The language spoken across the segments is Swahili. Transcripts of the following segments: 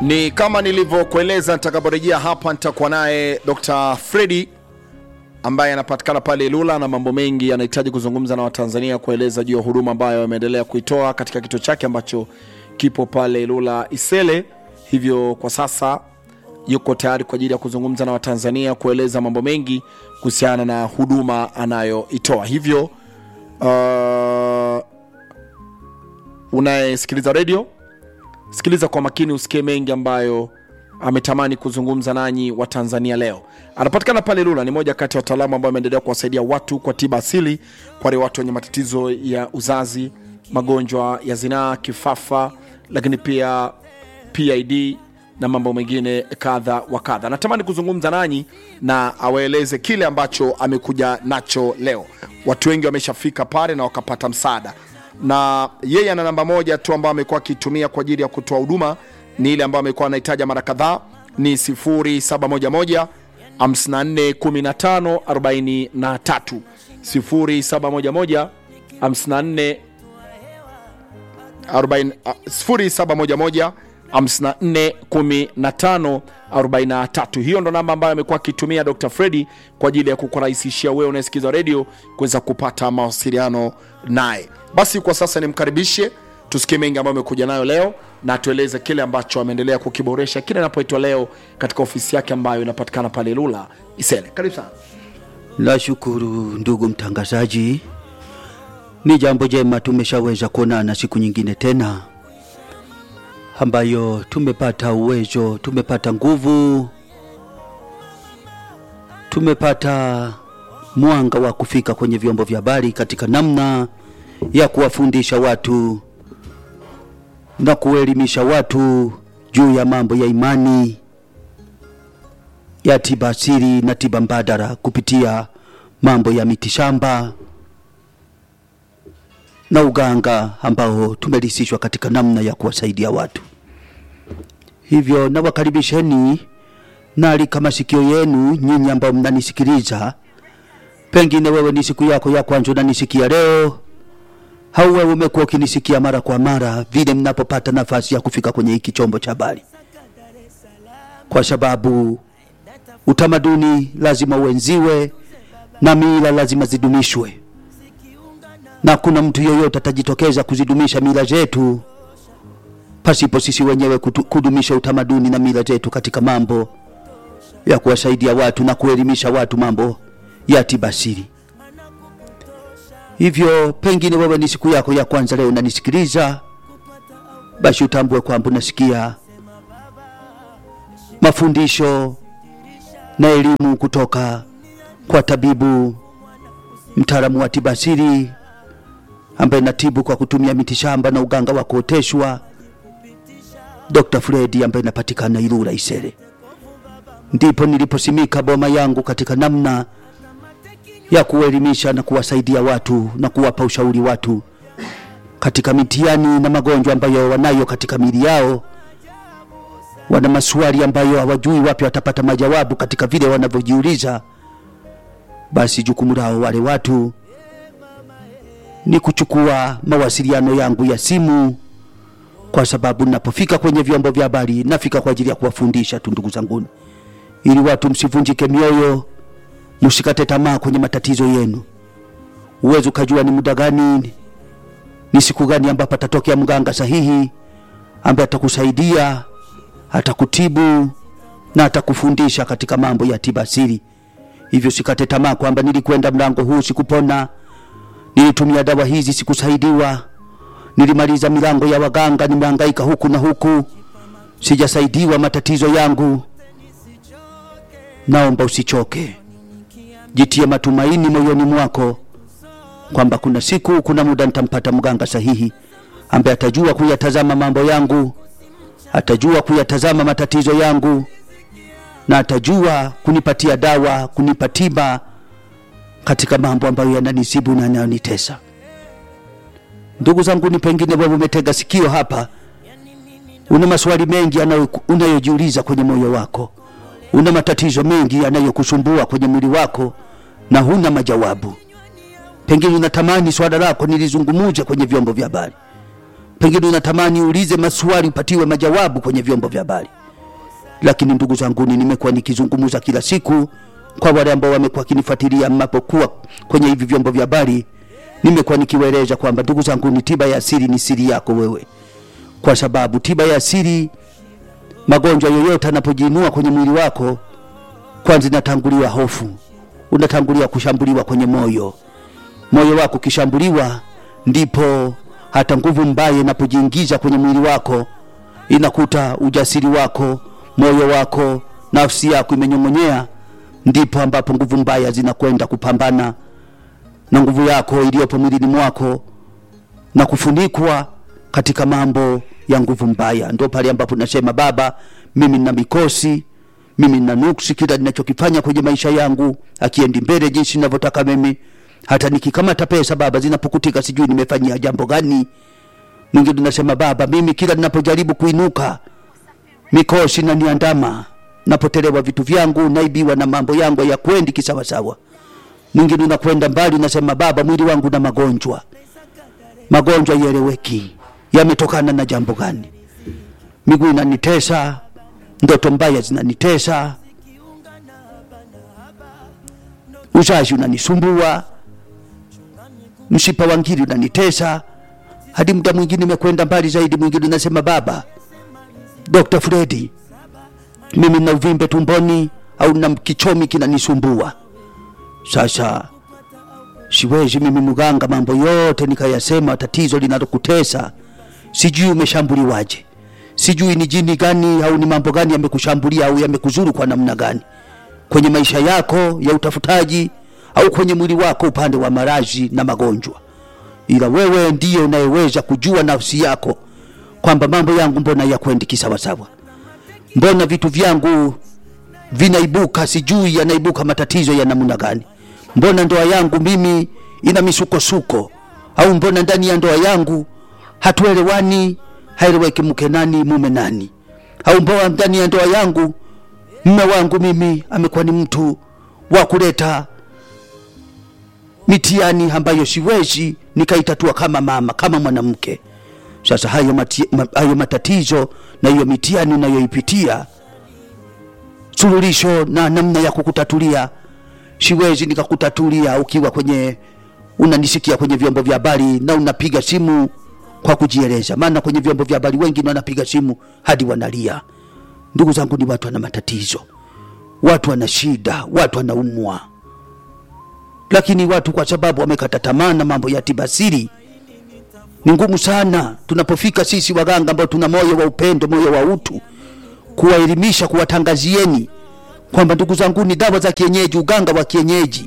Ni kama nilivyokueleza, nitakaporejea hapa nitakuwa naye Dr. Fredi ambaye anapatikana pale Ilula na mambo mengi anahitaji kuzungumza na Watanzania kueleza juu ya huduma ambayo ameendelea kuitoa katika kituo chake ambacho kipo pale Ilula Isele. Hivyo kwa sasa yuko tayari kwa ajili ya kuzungumza na Watanzania kueleza mambo mengi kuhusiana na huduma anayoitoa. Hivyo uh, unayesikiliza redio sikiliza kwa makini usikie mengi ambayo ametamani kuzungumza nanyi wa Tanzania leo. Anapatikana pale Lula, ni moja kati ya wataalamu ambao ameendelea kuwasaidia watu kwa tiba asili, kwa wale watu wenye matatizo ya uzazi, magonjwa ya zinaa, kifafa, lakini pia PID na mambo mengine kadha wa kadha. Natamani kuzungumza nanyi na awaeleze kile ambacho amekuja nacho leo. Watu wengi wameshafika pale na wakapata msaada na yeye ana namba moja tu ambayo amekuwa akitumia kwa ajili ya kutoa huduma ni ile ambayo amekuwa anahitaja mara kadhaa ni 0711 54 15 43 0711 54 40 ah, 0711 54 15 43. Hiyo ndo namba ambayo amekuwa akitumia Dr. Fredi kwa ajili ya kukurahisishia wewe unayesikiza redio kuweza kupata mawasiliano naye. Basi kwa sasa nimkaribishe tusikie mengi ambayo amekuja nayo leo na tueleze kile ambacho ameendelea kukiboresha kile anapoitwa leo katika ofisi yake ambayo inapatikana pale Lula Isele. Karibu sana. Nashukuru ndugu mtangazaji, ni jambo jema tumeshaweza kuonana siku nyingine tena, ambayo tumepata uwezo, tumepata nguvu, tumepata mwanga wa kufika kwenye vyombo vya habari katika namna ya kuwafundisha watu na kuelimisha watu juu ya mambo ya imani ya tiba asili na tiba mbadala kupitia mambo ya mitishamba na uganga ambao tumerisishwa katika namna ya kuwasaidia watu. Hivyo nawakaribisheni naalika masikio yenu nyinyi ambao mnanisikiliza. Pengine wewe ni siku yako ya kwanza unanisikia leo, au wewe umekuwa ukinisikia mara kwa mara vile mnapopata nafasi ya kufika kwenye hiki chombo cha habari, kwa sababu utamaduni lazima uenziwe na mila lazima zidumishwe, na kuna mtu yoyote atajitokeza kuzidumisha mila zetu pasipo sisi wenyewe kutu- kudumisha utamaduni na mila zetu katika mambo ya kuwasaidia watu na kuelimisha watu mambo ya tiba asili. Hivyo pengine wewe ni siku yako ya kwanza leo unanisikiliza, basi utambue kwamba unasikia mafundisho na elimu kutoka kwa tabibu mtaalamu wa tiba asili ambaye natibu kwa kutumia mitishamba na uganga wa kuoteshwa, Dr. Fredi ambaye inapatikana Ilula Isere. Ndipo niliposimika boma yangu katika namna ya kuelimisha na kuwasaidia watu na kuwapa ushauri watu katika mitihani na magonjwa ambayo wanayo katika mili yao. Wana maswali ambayo hawajui wapi watapata majawabu katika vile wanavyojiuliza. Basi jukumu lao wale watu ni kuchukua mawasiliano yangu ya simu, kwa sababu ninapofika kwenye vyombo vya habari nafika kwa ajili ya kuwafundisha tu, ndugu zanguni, ili watu msivunjike mioyo, msikate tamaa kwenye matatizo yenu. Uwezi ukajua ni muda gani, ni siku gani ambapo atatokea mganga sahihi ambaye atakusaidia, atakutibu na atakufundisha katika mambo ya tiba asili. Hivyo sikate tamaa kwamba nilikwenda mlango huu sikupona, nilitumia dawa hizi sikusaidiwa, nilimaliza milango ya waganga, nimehangaika huku na huku, sijasaidiwa matatizo yangu. Naomba usichoke, jitie matumaini moyoni mwako kwamba kuna siku, kuna muda nitampata mganga sahihi ambaye atajua kuyatazama mambo yangu, atajua kuyatazama matatizo yangu na atajua kunipatia dawa, kunipa tiba katika mambo ambayo yananisibu na yanayonitesa. Ndugu zangu, ni pengine wewe umetega sikio hapa, una maswali mengi yanayo- unayojiuliza kwenye moyo wako, una matatizo mengi yanayokusumbua kwenye mwili wako na huna majawabu. Pengine unatamani swala lako nilizungumuze kwenye vyombo vya habari, pengine unatamani uulize maswali upatiwe majawabu kwenye vyombo vya habari lakini ndugu zanguni nimekuwa nikizungumza kila siku kwa wale ambao wamekuwa kinifuatilia mnapokuwa kwenye hivi vyombo vya habari nimekuwa nikiwaeleza kwamba ndugu zanguni tiba ya asili ni siri yako wewe kwa sababu tiba ya asili magonjwa yoyote anapojiinua kwenye mwili wako kwanza inatanguliwa hofu unatangulia kushambuliwa kwenye moyo moyo wako ukishambuliwa ndipo hata nguvu mbaya inapojiingiza kwenye mwili wako inakuta ujasiri wako moyo wako nafsi yako imenyong'onyea ndipo ambapo nguvu mbaya zinakwenda kupambana na nguvu yako iliyopo mwilini mwako na kufunikwa katika mambo ya nguvu mbaya ndo pale ambapo nasema baba mimi nina mikosi mimi nina nuksi kila ninachokifanya kwenye maisha yangu akiendi mbele jinsi ninavyotaka mimi hata nikikamata pesa baba zinapokutika sijui nimefanyia jambo gani mwingine unasema baba mimi kila ninapojaribu kuinuka mikosi na niandama napotelewa vitu vyangu naibiwa na mambo yangu ya kwendi kisawasawa mwingine unakwenda mbali unasema baba mwili wangu na magonjwa magonjwa yeleweki yametokana na jambo gani miguu inanitesa ndoto mbaya zinanitesa uzazi unanisumbua mshipa wa ngiri unanitesa hadi muda mwingine imekwenda mbali zaidi mwingine unasema baba dr fredi mimi na uvimbe tumboni au na kichomi kinanisumbua sasa siwezi mimi mganga mambo yote nikayasema tatizo linalokutesa sijui umeshambuliwaje sijui ni jini gani au ni mambo gani yamekushambulia au yamekuzuru kwa namna gani kwenye maisha yako ya utafutaji au kwenye mwili wako upande wa marazi na magonjwa ila wewe ndiye unayeweza kujua nafsi yako kwamba mambo yangu mbona yakwendi kisawasawa mbona vitu vyangu vinaibuka sijui yanaibuka matatizo ya namna gani mbona ndoa yangu mimi ina misukosuko au mbona ndani ya ndoa yangu hatuelewani haeleweki mke nani mume nani au mbona ndani ya ndoa yangu mme wangu mimi amekuwa ni mtu wa kuleta mitihani ambayo siwezi nikaitatua kama mama kama mwanamke sasa hayo, mati, ma, hayo matatizo na hiyo mitihani unayoipitia suluhisho na namna ya kukutatulia siwezi nikakutatulia ukiwa kwenye unanisikia kwenye vyombo vya habari na unapiga simu kwa kujieleza maana kwenye vyombo vya habari wengine wanapiga simu hadi wanalia ndugu zangu ni watu wana matatizo watu wana shida watu wanaumwa lakini watu kwa sababu wamekata tamaa na mambo ya tibasiri ni ngumu sana tunapofika sisi waganga ambao tuna moyo wa upendo moyo wa utu kuwaelimisha kuwatangazieni kwamba ndugu zangu ni dawa za kienyeji uganga wa kienyeji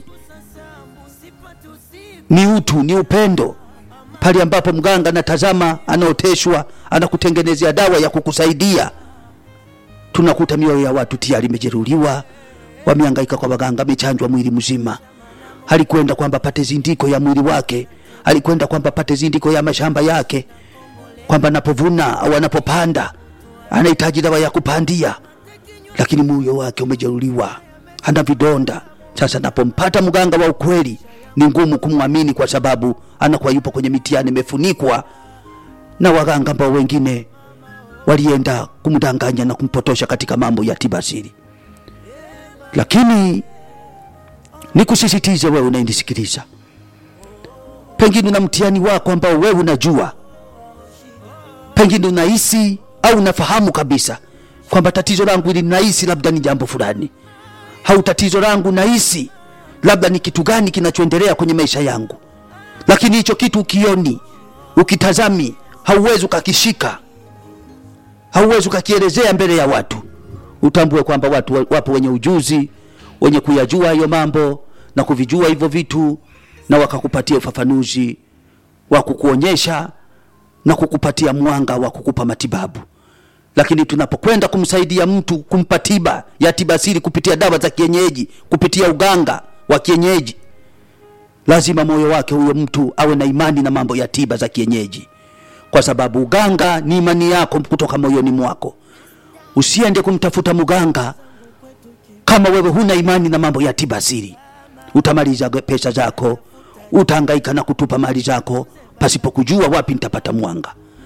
ni utu ni upendo pale ambapo mganga anatazama anaoteshwa anakutengenezea dawa ya kukusaidia tunakuta mioyo ya watu tayari imejeruhiwa wamehangaika kwa waganga amechanjwa mwili mzima alikwenda kwamba pate zindiko ya mwili wake alikwenda kwamba pate zindiko ya mashamba yake kwamba anapovuna au anapopanda anahitaji dawa ya kupandia lakini moyo wake umejeruhiwa ana vidonda sasa napompata mganga wa ukweli ni ngumu kumwamini kwa sababu anakuwa yupo kwenye mitihani imefunikwa na waganga ambao wengine walienda kumdanganya na kumpotosha katika mambo ya tiba asili lakini nikusisitize wewe unayenisikiliza pengine una mtihani wako ambao wewe unajua pengine unahisi au unafahamu kabisa kwamba tatizo langu ili nahisi labda ni jambo fulani au tatizo langu nahisi labda ni kitu gani kinachoendelea kwenye maisha yangu lakini hicho kitu ukioni ukitazami hauwezi ukakishika hauwezi ukakielezea mbele ya watu utambue kwamba watu wapo wenye ujuzi wenye kuyajua hayo mambo na kuvijua hivyo vitu na wakakupatia ufafanuzi wa kukuonyesha na kukupatia mwanga wa kukupa matibabu lakini tunapokwenda kumsaidia mtu kumpa tiba ya tiba asili kupitia dawa za kienyeji kupitia uganga wa kienyeji lazima moyo wake huyo mtu awe na imani na mambo ya tiba za kienyeji kwa sababu uganga ni imani yako kutoka moyoni mwako usiende kumtafuta mganga kama wewe huna imani na mambo ya tiba asili utamaliza pesa zako utahangaika na kutupa mali zako pasipo kujua wapi nitapata mwanga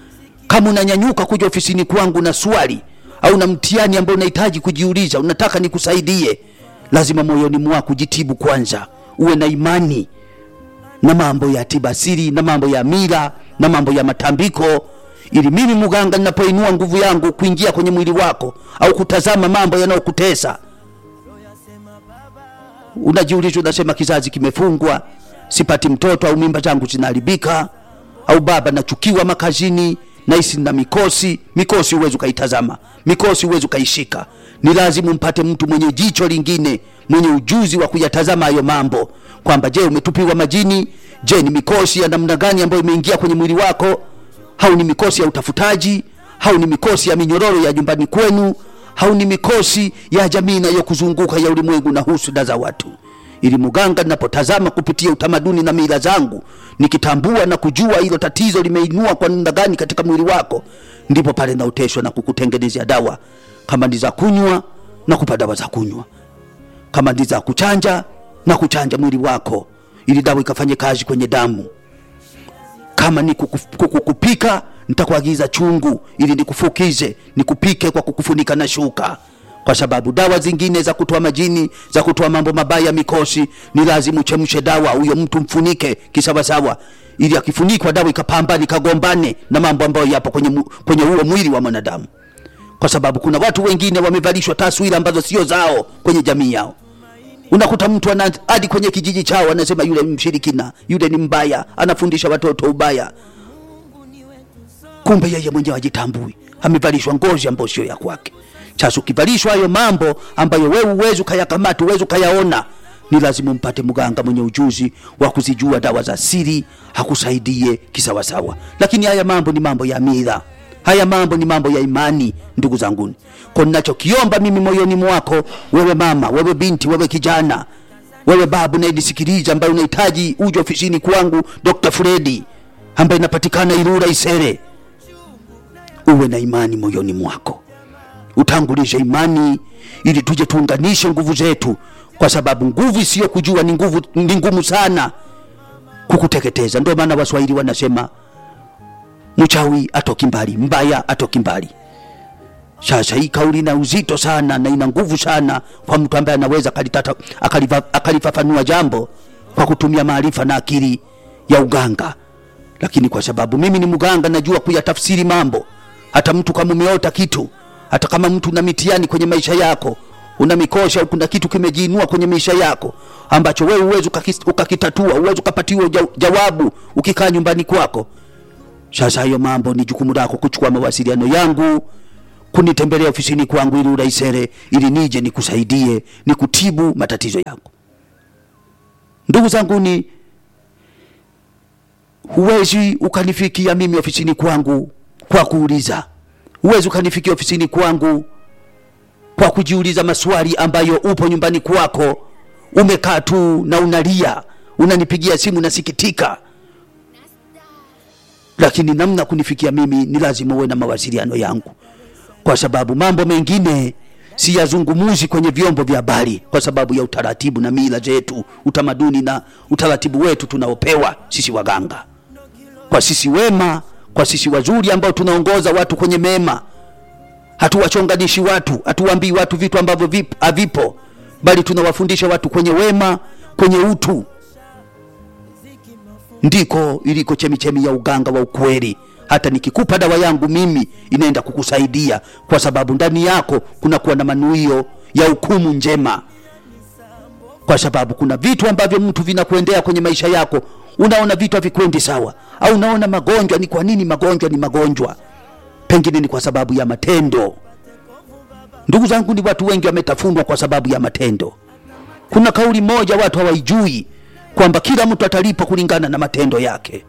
kama unanyanyuka kuja ofisini kwangu na swali au na mtihani ambao unahitaji kujiuliza unataka nikusaidie lazima moyoni mwako jitibu kwanza uwe na imani na mambo ya tiba asili na mambo ya mila na mambo ya matambiko ili mimi mganga ninapoinua nguvu yangu kuingia kwenye mwili wako au kutazama mambo yanayokutesa unajiuliza unasema kizazi kimefungwa sipati mtoto au mimba zangu zinaharibika au baba nachukiwa makazini nahisi na mikosi mikosi huwezi ukaitazama mikosi huwezi ukaishika ni lazima mpate mtu mwenye jicho lingine mwenye ujuzi wa kuyatazama hayo mambo kwamba je umetupiwa majini je ni mikosi ya namna gani ambayo imeingia kwenye mwili wako au ni mikosi ya utafutaji au ni mikosi ya minyororo ya nyumbani kwenu au ni mikosi ya jamii inayokuzunguka ya ulimwengu na husuda za watu ili mganga ninapotazama kupitia utamaduni na mila zangu nikitambua na kujua hilo tatizo limeinua kwa namna gani katika mwili wako ndipo pale naoteshwa na kukutengenezea dawa kama ni za kunywa na kupa dawa za kunywa kama ni za kuchanja na kuchanja mwili wako ili dawa ikafanye kazi kwenye damu kama ni kuku- kukupika nitakuagiza chungu ili nikufukize nikupike kwa kukufunika na shuka kwa sababu dawa zingine za kutoa majini za kutoa mambo mabaya ya mikosi ni lazima uchemshe dawa huyo mtu mfunike kisawasawa ili akifunikwa dawa ikapambane ikagombane na mambo ambayo yapo kwenye, mu- kwenye huo mwili wa mwanadamu kwa sababu kuna watu wengine wamevalishwa taswira ambazo sio zao kwenye jamii yao unakuta mtu ana hadi kwenye kijiji chao anasema yule ni mshirikina yule ni mbaya anafundisha watoto ubaya kumbe yeye mwenyewe ajitambui amevalishwa ngozi ambayo sio ya kwake sasa ukivalishwa hayo mambo ambayo wewe uwezi ukayakamata uwezi ukayaona ni lazima mpate mganga mwenye ujuzi wa kuzijua dawa za siri akusaidie kisawasawa lakini haya mambo ni mambo ya mila haya mambo ni mambo ya imani ndugu zanguni kwa ninachokiomba mimi moyoni mwako wewe mama wewe binti wewe kijana wewe babu nayenisikiliza ambaye unahitaji uje ofisini kwangu dr fredi ambaye inapatikana irura isere uwe na imani moyoni mwako utangulishe imani ili tuje tuunganishe nguvu zetu kwa sababu nguvu isiyo kujua ni nguvu ni ngumu sana kukuteketeza ndio maana waswahili wanasema mchawi atoki mbali mbaya atoki mbali sasa hii kauli ina uzito sana na ina nguvu sana kwa mtu ambaye anaweza akalitata- akalifa- akalifafanua jambo kwa kutumia maarifa na akili ya uganga lakini kwa sababu mimi ni mganga najua kuyatafsiri mambo hata mtu kama umeota kitu hata kama mtu una mitihani kwenye maisha yako una mikosha kuna kitu kimejiinua kwenye maisha yako ambacho wewe uwezi ukakis- ukakitatua uwezi ukapatiwa ja- jawabu ukikaa nyumbani kwako sasa hayo mambo ni jukumu lako kuchukua mawasiliano yangu kunitembelea ofisini kwangu ili uraisere ili nije nikusaidie nikutibu matatizo yako ndugu zanguni huwezi ukanifikia mimi ofisini kwangu kwa kuuliza huwezi ukanifikia ofisini kwangu kwa kujiuliza maswali ambayo upo nyumbani kwako umekaa tu na unalia unanipigia simu nasikitika lakini namna kunifikia mimi ni lazima uwe na mawasiliano yangu kwa sababu mambo mengine siyazungumuzi kwenye vyombo vya habari kwa sababu ya utaratibu na mila zetu utamaduni na utaratibu wetu tunaopewa sisi waganga kwa sisi wema kwa sisi wazuri ambao tunaongoza watu kwenye mema hatuwachonganishi watu hatuwaambii watu vitu ambavyo vip- havipo bali tunawafundisha watu kwenye wema kwenye utu ndiko iliko chemichemi ya uganga wa ukweli hata nikikupa dawa yangu mimi inaenda kukusaidia kwa sababu ndani yako kunakuwa na manuio ya hukumu njema kwa sababu kuna vitu ambavyo mtu vinakuendea kwenye maisha yako unaona vitu havikwendi sawa au unaona magonjwa ni kwa nini magonjwa ni magonjwa pengine ni kwa sababu ya matendo ndugu zangu ni watu wengi wametafunwa kwa sababu ya matendo kuna kauli moja watu hawaijui kwamba kila mtu atalipwa kulingana na matendo yake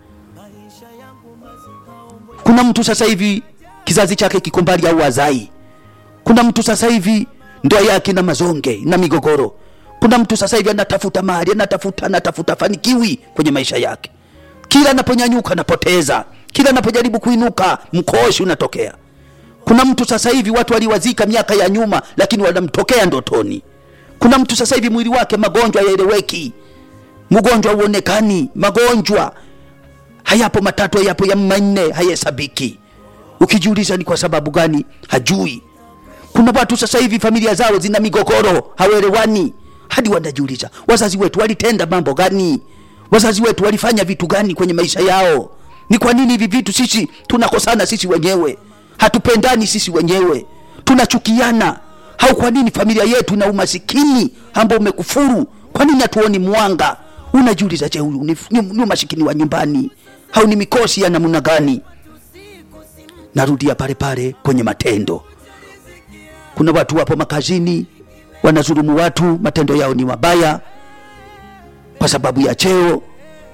kuna mtu sasa hivi kizazi chake kiko mbali au wazai kuna mtu sasa hivi ndoa yake na mazonge na migogoro kuna mtu sasa hivi anatafuta mali anatafuta anatafuta fanikiwi kwenye maisha yake kila anaponyanyuka anapoteza kila anapojaribu kuinuka mkoshi unatokea kuna mtu sasa hivi watu waliwazika miaka ya nyuma lakini wanamtokea ndotoni kuna mtu sasa hivi mwili wake magonjwa yaeleweki mgonjwa huonekani magonjwa hayapo matatu hayapo ya manne hayahesabiki ukijiuliza ni kwa sababu gani hajui kuna watu sasa hivi familia zao zina migogoro hawaelewani hadi wanajiuliza wazazi wetu walitenda mambo gani wazazi wetu walifanya vitu gani kwenye maisha yao ni kwa nini hivi vitu sisi tunakosana sisi wenyewe hatupendani sisi wenyewe tunachukiana au kwa nini familia yetu ina umasikini ambao umekufuru kwa nini hatuoni mwanga unajiuliza je huyu ni, ni, ni umasikini wa nyumbani au ni mikosi ya namna gani narudia pale pale kwenye matendo kuna watu wapo makazini wanazulumu watu matendo yao ni mabaya kwa sababu ya cheo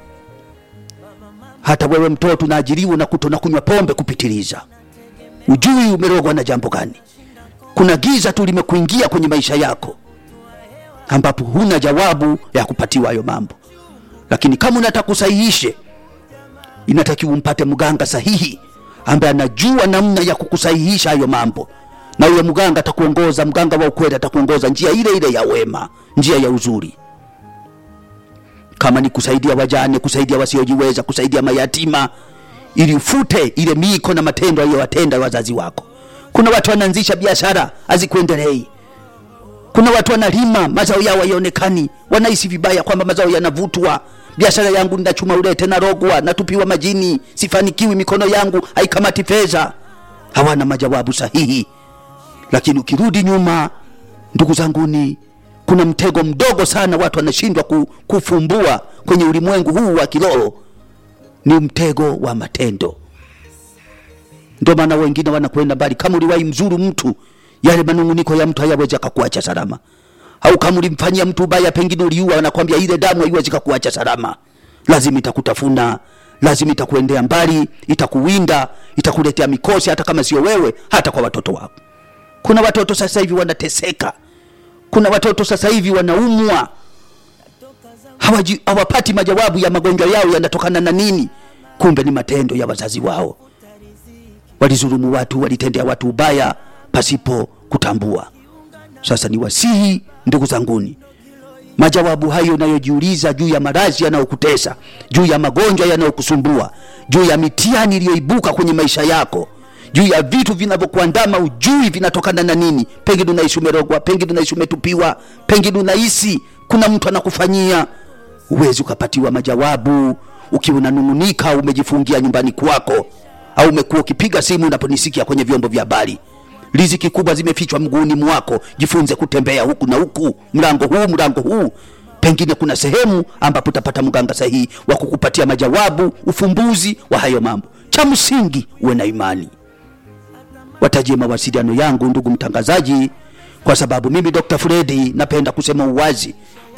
hata wewe mtoto unaajiriwa na kuto na kunywa pombe kupitiliza ujui umerogwa na jambo gani kuna giza tu limekuingia kwenye maisha yako ambapo huna jawabu ya kupatiwa hayo mambo lakini kama unataka usahihishe inatakiwa umpate mganga sahihi ambaye anajua namna ya kukusahihisha hayo mambo na huyo mganga atakuongoza mganga wa ukweli atakuongoza njia ile ile ya wema njia ya uzuri kama ni kusaidia wajane kusaidia wasiojiweza kusaidia mayatima ili ufute ile miko na matendo aliyowatenda wazazi wako kuna watu wanaanzisha biashara hazikuendelei kuna watu wanalima mazao yao hayaonekani wanahisi vibaya kwamba mazao yanavutwa biashara yangu ninachuma ulete narogwa natupiwa majini sifanikiwi mikono yangu haikamati fedha hawana majawabu sahihi lakini ukirudi nyuma ndugu zanguni kuna mtego mdogo sana watu wanashindwa ku, kufumbua kwenye ulimwengu huu wa kiroho ni mtego wa matendo ndio maana wengine wanakwenda mbali kama uliwahi mzuru mtu yale manunguniko ya mtu hayawezi akakuacha salama au kama ulimfanyia mtu ubaya pengine uliua anakwambia ile damu haiwezi kakuacha salama lazima itakutafuna lazima itakuendea mbali itakuwinda itakuletea mikosi hata kama sio wewe hata kwa watoto wako kuna watoto sasa hivi wanateseka kuna watoto sasa hivi wanaumwa hawaji, hawapati majawabu ya magonjwa yao yanatokana na nini kumbe ni matendo ya wazazi wao walizulumu watu walitendea watu ubaya pasipo kutambua sasa ni wasihi ndugu zanguni majawabu hayo unayojiuliza juu ya maradhi yanayokutesa juu ya magonjwa yanayokusumbua juu ya mitihani iliyoibuka kwenye maisha yako juu ya vitu vinavyokuandama ujui vinatokana na nini pengine unaishi umerogwa pengine unaishi umetupiwa pengine unahisi kuna mtu anakufanyia huwezi ukapatiwa majawabu ukiwa unanung'unika umejifungia nyumbani kwako au umekuwa ukipiga simu unaponisikia kwenye vyombo vya habari riziki kubwa zimefichwa mguuni mwako jifunze kutembea huku na huku mlango huu mlango huu pengine kuna sehemu ambapo utapata mganga sahihi wa kukupatia majawabu ufumbuzi wa hayo mambo cha msingi uwe na imani watajie mawasiliano yangu ndugu mtangazaji kwa sababu mimi dr fredi napenda kusema uwazi